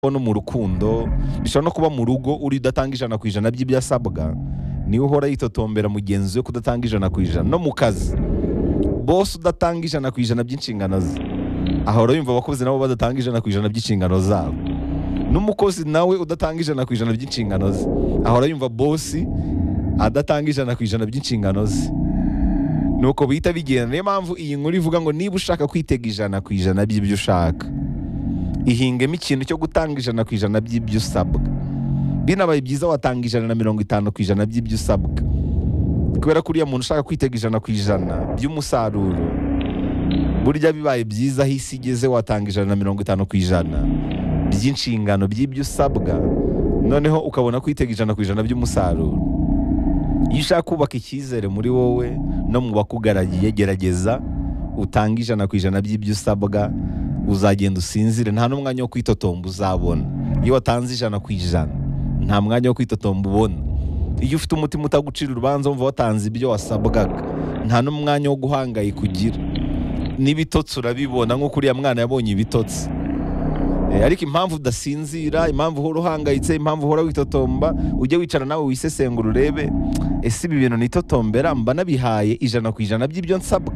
no mu rukundo bishobora no kuba mu rugo uri udatanga ijana ku ijana by'ibyo asabwa niwe uhora yitotombera mugenzi we kudatanga ijana ku ijana no mu kazi bose udatanga ijana ku ijana by'inshingano ze ahora yumva abakozi nabo badatanga ijana ku ijana by'inshingano zabo n'umukozi nawe udatanga ijana ku ijana by'inshingano ze ahora yumva bosi adatanga ijana ku ijana by'inshingano ze nuko bihita bigenda niyo mpamvu iyi nkuru ivuga ngo niba ushaka kwitega ijana ku ijana by'ibyo ushaka ihingemo ikintu cyo gutanga ijana ku ijana by'ibyo usabwa binabaye byiza watanga ijana na mirongo itanu ku ijana by'ibyo usabwa kubera ko uriya muntu ushaka kwitega ijana ku ijana by'umusaruro burya bibaye byiza aho isi igeze watanga ijana na mirongo itanu ku ijana by'inshingano by'ibyo usabwa noneho ukabona kwitega ijana ku ijana by'umusaruro iyo ushaka kubaka icyizere muri wowe no mu bakugaragiye gerageza utange ijana ku ijana by'ibyo usabwa uzagenda usinzire nta n'umwanya wo kwitotomba uzabona iyo watanze ijana ku ijana nta mwanya wo kwitotomba ubona iyo ufite umutima utagucira urubanza wumva watanze ibyo wasabwaga nta n'umwanya wo guhangayika ugira n'ibitotsi urabibona nk'uko uriya mwana yabonye ibitotsi Eh, ariko impamvu udasinzira impamvu uhora uhangayitse impamvu uhora witotomba ujye wicara nawe wisesengura urebe ese ibi bintu nitotombera mba nabihaye ijana ku ijana by'ibyo nsabwa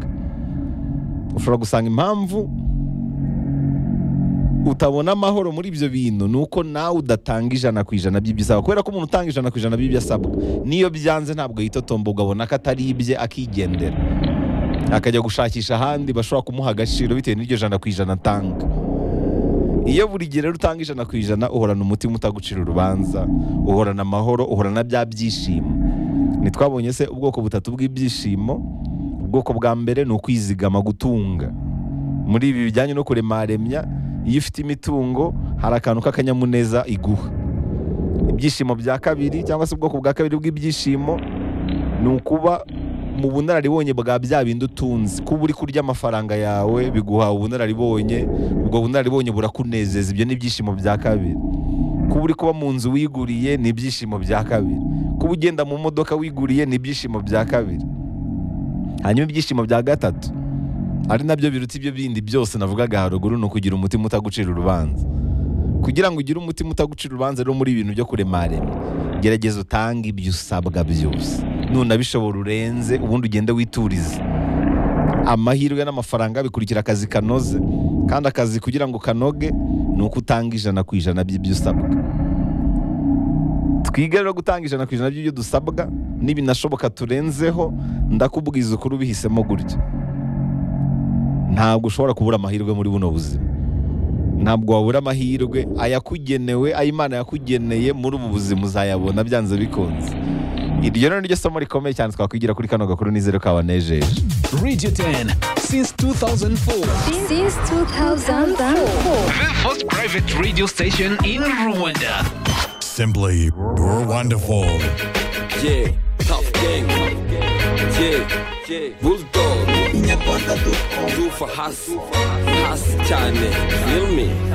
ushobora gusanga impamvu utabona amahoro muri ibyo bintu ni uko nawe udatanga ijana ku ijana by'ibyo usabwa kubera ko umuntu utanga ijana ku ijana by'ibyo asabwa n'iyo byanze ntabwo yitotomba ugabona ko atari ibye akigendera akajya gushakisha ahandi bashobora kumuha agaciro bitewe n'iryo jana ku ijana atanga iyo buri gihe rero utanga ijana ku ijana uhorana umutima utagucira urubanza uhorana amahoro uhorana bya byishimo ntitwabonye se ubwoko butatu bw'ibyishimo ubwoko bwa mbere ni ukwizigama gutunga muri ibi bijyanye no kuremaremya iyo ufite imitungo hari akantu k'akanyamuneza iguha ibyishimo bya kabiri cyangwa se ubwoko bwa kabiri bw'ibyishimo ni ukuba mu bunararibonye bwa bya bindi utunze kuba uri kurya amafaranga yawe biguha ubunararibonye ubwo bunararibonye burakunezeza ibyo ni ibyishimo bya kabiri kuba uri kuba mu nzu wiguriye ni ibyishimo bya kabiri kuba ugenda mu modoka wiguriye ni ibyishimo bya kabiri hanyuma ibyishimo bya gatatu ari nabyo biruta ibyo bindi byose navugaga haruguru ni ukugira umutima utagucira urubanza kugira ngo ugire umutima utagucira urubanza rero muri ibintu byo kuremarema gerageza utange ibyo usabwa byose nunabishobora urenze ubundi ugende witurize amahirwe n'amafaranga bikurikira akazi kanoze kandi akazi kugira ngo kanoge ni uko utanga ijana ku ijana by'ibyo usabwa twige rero gutanga ijana ku ijana by'ibyo dusabwa n'ibinashoboka turenzeho ndakubwiza ukuri ubihisemo gutya ntabwo ushobora kubura amahirwe muri buno buzima ntabwo wabura amahirwe ayakugenewe ayimana yakugeneye muri ubu buzima uzayabona byanze bikunze iryo rero niryo somo rikomeye cyane twakwigira kuri kano gakuru n'izero kabanejeje Radio 10 since 2004. Since 2004. The first private radio station in Rwanda. Simply wonderful. Yeah, tough gang. Yeah, yeah, bulldog. Tufa hasi, hasi cyane. Feel me?